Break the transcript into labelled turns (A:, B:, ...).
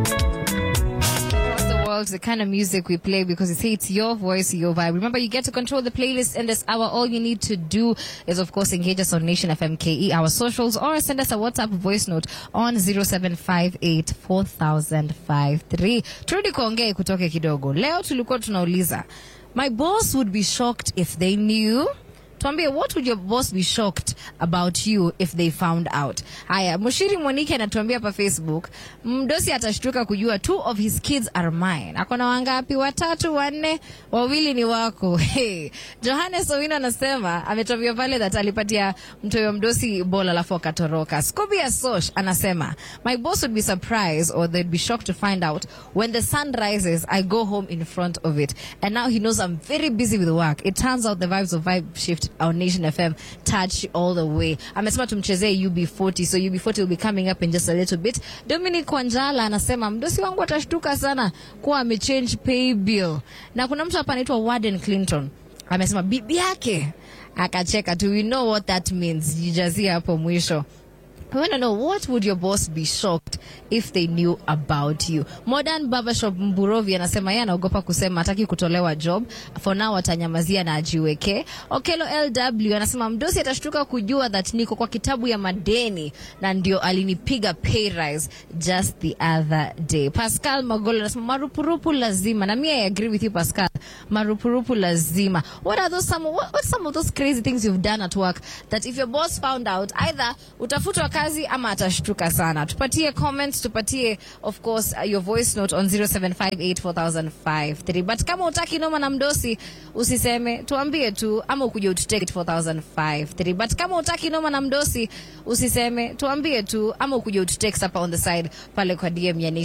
A: across the world the kind of music we play because you say it's your voice, your vibe. Remember, you get to control the playlist in this hour. All you need to do is, of course, engage us on Nation FMKE, our socials, or send us a WhatsApp voice note on 0758 4053. Turudi kuongea kutoke kidogo. Leo tulikuwa tunauliza, my boss would be shocked if they knew tuambie what would your boss be shocked about you if they found out haya mushiri mwanike anatuambia hapa facebook mdosi atashtuka kujua two of his kids are mine akona wangapi watatu wanne wawili ni wako hey. johannes owino anasema ametuambia pale that alipatia mtoyo mdosi bola alafu akatoroka scobia sosh anasema my boss would be surprised or they'd be shocked to find out when the sun rises i go home in front of it and now he knows i'm very busy with work it turns out the vibes of vibe shift our nation fm touch all the way amesema tumchezee ub40 so ub40 will be coming up in just a little bit dominic wanjala anasema mdosi wangu atashtuka sana kuwa amechange pay bill na kuna mtu hapa anaitwa warden clinton amesema bibi yake akacheka tu we know what that means jijazie hapo mwisho I want to know what would your boss be shocked if they knew about you. Modern Barbershop Mburovi anasema yeye anaogopa kusema hataki kutolewa job. For now atanyamazia na ajiweke. Okelo LW anasema mdosi atashtuka kujua that niko kwa kitabu ya madeni na ndio alinipiga pay rise just the other day. Pascal Magolo anasema marupurupu lazima. Na mimi I agree with you Pascal. Marupurupu lazima. What are those some what, what some of those crazy things you've done at work that if your boss found out either utafutwa kazi ama atashtuka sana tupatie comments tupatie of course uh, your voice note on 07584053 but kama utaki noma na mdosi usiseme tuambie tu ama ukuje ututeke 4053 but kama utaki noma na mdosi usiseme tuambie tu ama ukuje ututext hapa on the side pale kwa dm ya Nation